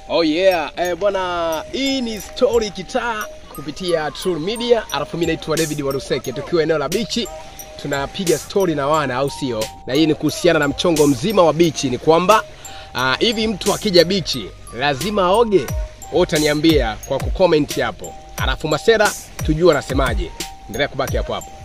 Oh yeah, eh, bwana, hii ni story kitaa kupitia True Media, alafu mimi naitwa David Waruseke, tukiwa eneo la bichi tunapiga story na wana, au sio? Na hii ni kuhusiana na mchongo mzima wa bichi, ni kwamba ah, hivi mtu akija bichi lazima aoge? Wewe utaniambia kwa kucomment hapo, alafu Masera tujue anasemaje. Endelea kubaki hapo hapo.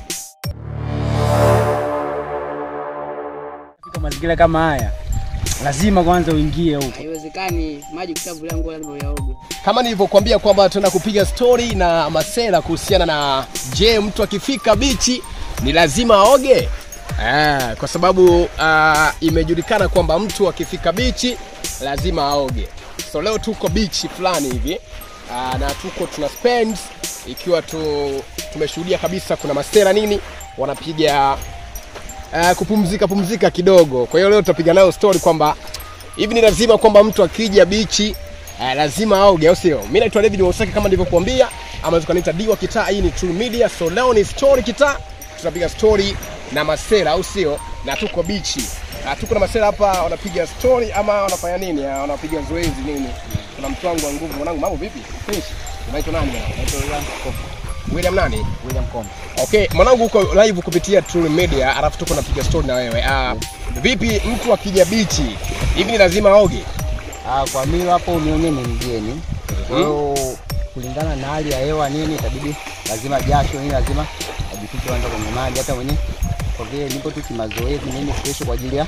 Katika mazingira kama haya lazima kwanza uingie huko. Haiwezekani maji kushavulia nguo lazima uyaoge. kama nilivyokuambia kwamba tuna kupiga story na Masera kuhusiana na je, mtu akifika bichi ni lazima aoge? Ah, kwa sababu ah, imejulikana kwamba mtu akifika bichi lazima aoge. So leo tuko bichi fulani hivi ah, na tuko tuna spend ikiwa tu, tumeshuhudia kabisa kuna Masera nini wanapiga uh, kupumzika pumzika kidogo. Kwa hiyo leo tutapiga nayo story kwamba hivi ni lazima kwamba mtu akija bichi uh, lazima aoge, au sio? Mimi naitwa David Wasaki kama nilivyokuambia, ama tukaniita Diwa Kitaa. Hii ni True Media, so leo ni story kitaa, tutapiga story na Masera, au sio? Na tuko bichi uh, tuko na Masera hapa, wanapiga story ama wanafanya nini? Uh, wanapiga zoezi nini? Kuna mtu wangu wa nguvu. Mwanangu, mambo vipi? Fresh. Unaitwa nani mwanangu? Naitwa William Komba. William nani? William Komba. Okay, mwanangu uko live kupitia True Media, alafu tuko napiga story na wewe. Ah, vipi mtu akija bichi hivi ni lazima aoge? Ah, kwa mimi hapo unione ni mgeni. Kwa hiyo kulingana na hali ya hewa nini itabidi lazima jasho nini lazima ajifiche kwanza kwenye maji hata mwenye kwa vile nipo tu kimazoezi nini kesho kwa ajili ya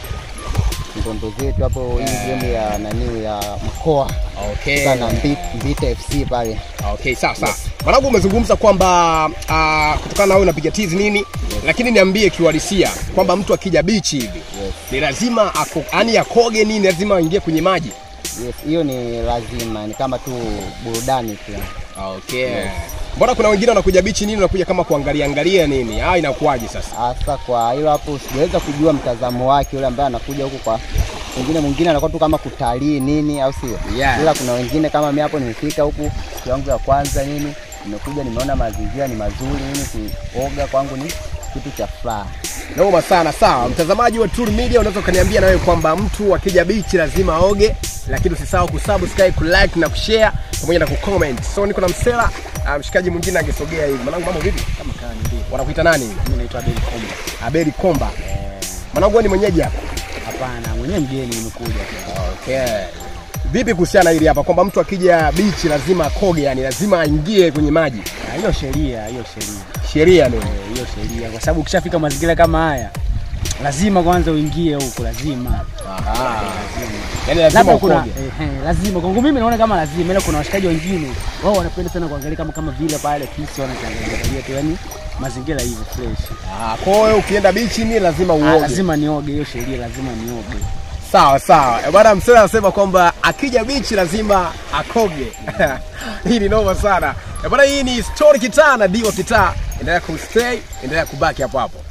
ndondo zetu hapo hii game ya nani ya mkoa Okay. sana Mbita, Mbita FC pale. Okay, sawa sawa. Mwanangu umezungumza kwamba uh, kutokana na wewe unapiga tizi nini, lakini niambie kiuhalisia kwamba mtu akija bichi hivi Yes. ni lazima ako, yani akoge nini, lazima aingie kwenye maji. Yes, hiyo ni lazima, ni kama tu burudani tu. Okay. Mbona kuna wengine wanakuja bichi nini, wanakuja kama kuangalia angalia nini? Ah, inakuwaje sasa? Hasa kwa hilo hapo sijaweza kujua mtazamo wake yule ambaye anakuja huku kwa wengine, mwingine anakuwa tu kama kutalii nini, au sio? Yeah. Ila kuna wengine kama mimi hapo nimefika huku siku yangu ya kwanza nini, nimekuja nimeona mazingira ni mazuri nini, kuoga kwangu ni kitu cha furaha. Noma sana. Sawa, mtazamaji wa True Media, unaweza ukaniambia na wewe kwamba mtu akija bichi lazima aoge, lakini usisahau kusubscribe, kulike na kushare pamoja na kucomment. So niko na Msela, ah, mshikaji mwingine angesogea hivi. Mwanangu, mambo vipi? Kama kawa ndio. Wanakuita nani? Mimi naitwa Abel Komba. Abeli Komba. Mwanangu, wewe ni mwenyeji hapa? Hapana, mwenyewe mgeni nimekuja. Okay. Vipi kuhusiana na hili hapa kwamba mtu akija bichi lazima akoge, yani lazima aingie kwenye maji? Ah, Hiyo sheria, hiyo sheria. Sheria nini? Eh, hiyo sheria kwa sababu ukishafika mazingira kama haya lazima kwanza uingie huko, lazima Ah. Yani lazima labda kuna ukoge. eh, eh, lazima kwangu mimi naona kama lazima, ila kuna washikaji wengine wao wanapenda sana kuangalia kama kama vile pale kisi wanaangalia tu, yani mazingira hivyo fresh. Ah, kwa hiyo ukienda bichi ni lazima Ah, uoge. lazima nioge, hiyo sheria lazima nioge. Sawa sawa. Eh, Bwana Msela anasema kwamba akija bichi lazima akoge. hii ni noma sana. Eh, Bwana hii ni story kitaa na Diwa kitaa. Endelea kustay, endelea kubaki hapo hapo.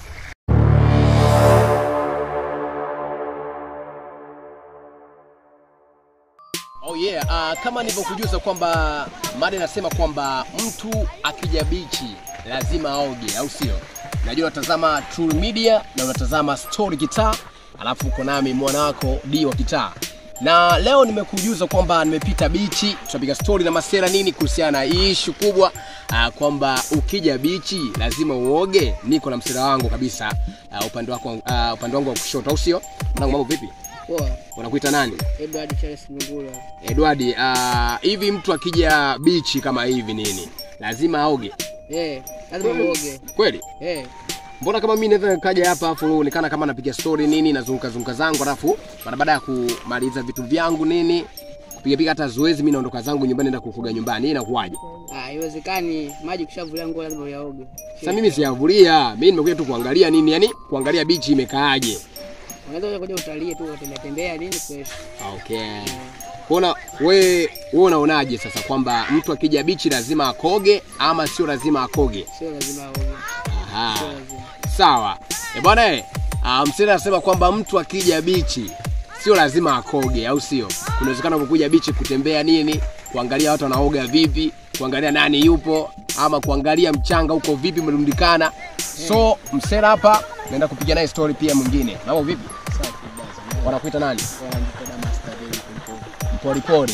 Oh yeah, uh, kama nilivyokujuza kwamba mada inasema kwamba mtu akija bichi lazima aoge, au sio? Najua unatazama True Media na unatazama Story Kitaa, alafu uko nami mwana wako D wa Kitaa, na leo nimekujuza kwamba nimepita bichi, tutapiga story na Masera nini kuhusiana na hii issue kubwa uh, kwamba ukija bichi lazima uoge. Niko na msera wangu kabisa uh, upande wako uh, upande wangu wa kushoto, au sio? Mwanangu, mambo vipi? Poa. Unakuita nani? Edward Charles Mungula. Edward, uh, hivi mtu akija bichi kama hivi nini lazima aoge Eh, lazima uoge. kweli? Eh, Mbona kama mimi naweza nikaja hapa afu uonekana kama napiga story nini nazunguka zunguka zangu alafu mara baada ya kumaliza vitu vyangu nini kupiga piga hata zoezi mimi naondoka zangu nyumbani naenda kufuga nyumbani. Hii inakuwaje? ah, haiwezekani maji kushavulia nguo lazima uyaoge. Sasa mimi siyavulia, mimi nimekuja tu kuangalia nini, yani kuangalia bichi imekaaje. Unaweza kuja utalii tu utembea tembea nini fresh. Okay. Kuona we wewe unaonaje sasa kwamba mtu akija bichi lazima akoge ama sio lazima akoge? Sio lazima aoge. Aha. Sio lazima. Sawa. E bwana eh, uh, Msela anasema kwamba mtu akija bichi sio lazima akoge, au sio? Kuna uwezekano kukuja bichi kutembea nini, kuangalia watu wanaoga vipi, kuangalia nani yupo, ama kuangalia mchanga huko vipi umerundikana. So Msela hapa naenda kupiga naye story pia mwingine. Mambo vipi? Safi basi. Wanakuita nani? Wanajipenda master day kumpo. Mporipori.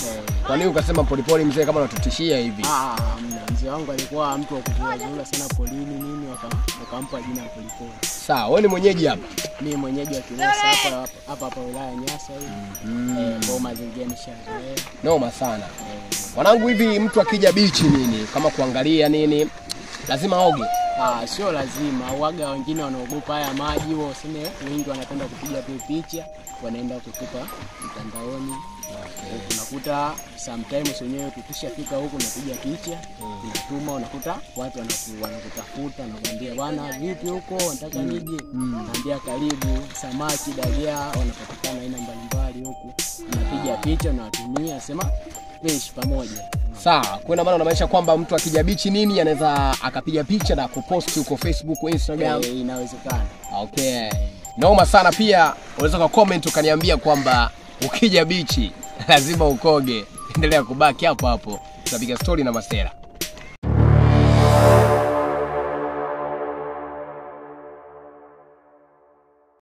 Kwa nini ukasema polepole mzee kama unatutishia hivi? Ah, mna mzee wangu alikuwa mtu wa kuzurazura sana polini nini, waka- wakampa jina ya Polepole. Sawa, wewe ni mwenyeji hapa. Mimi mwenyeji wa Kilosa hapa hapa hapa wilaya ya Nyasa hii. Eh, kwa mazingira nishazoea. Noma sana. Wanangu, hivi mtu akija bichi nini kama kuangalia nini lazima oge. Ah, sio lazima. Waga wengine wanaogopa haya maji, wao useme wengi wanapenda kupiga tu picha, wanaenda kutupa mtandaoni. Unakuta sometimes wenyewe tukishafika huku napiga picha, unatuma, unakuta watu wanaku- wanakutafuta, wanakuambia bwana, vipi huko, nataka nije. Naambia karibu, samaki, dagaa wanapatikana aina mbalimbali huku. Unapiga picha, unawatumia, sema tuishi pamoja. Sawa, kwa ina maana unamaanisha kwamba mtu akija bichi nini anaweza akapiga picha na kupost huko Facebook, Instagram. Eh, inawezekana. Okay. Noma sana pia unaweza kwa comment ukaniambia kwamba ukija bichi lazima ukoge. Endelea kubaki hapo hapo. Tutapiga story na Masera.